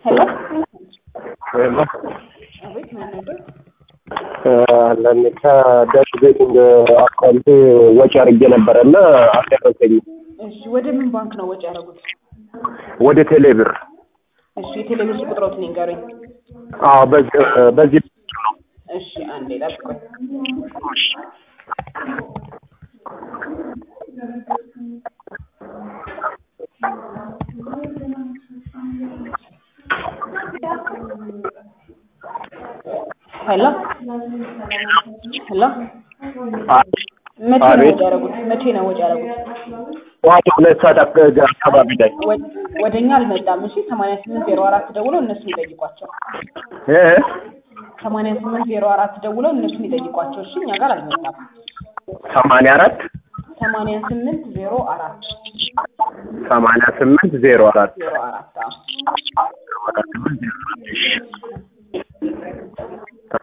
ሄሎ ሄሎ አቤት ማን ነበር? ለኔ ከደስ ቤቲንግ አካውንቴ ወጪ አድርጌ ነበረ እና አልደረሰኝም። እሺ ወደ ምን ባንክ ነው ወጪ ያደረጉት? ወደ ቴሌብር። እሺ የቴሌብር ቁጥሮትን ይንገሩኝ። አዎ በዚህ በዚህ ነው። እሺ አንዴ ጠብቁኝ። ሄሎ ሄሎ መቼ ነው አቤት። ወጪ ያደረጉት? መቼ ነው ወጪ ያደረጉት? ጠዋት ሁለት ሰዓት አካ- አካባቢ ላይ ወደ እኛ አልመጣም። እሺ ሰማንያ ስምንት ዜሮ አራት ደውለው እነሱን ይጠይቋቸው። እ ሰማንያ ስምንት ዜሮ አራት ደውለው እነሱን ይጠይቋቸው። እሺ እኛ ጋር አልመጣም። ሰማንያ አራት ሰማንያ ስምንት ዜሮ አራት ሰማንያ ስምንት ዜሮ አራት ዜሮ አራት አዎ ሰማንያ ስምንት ዜሮ አራት እሺ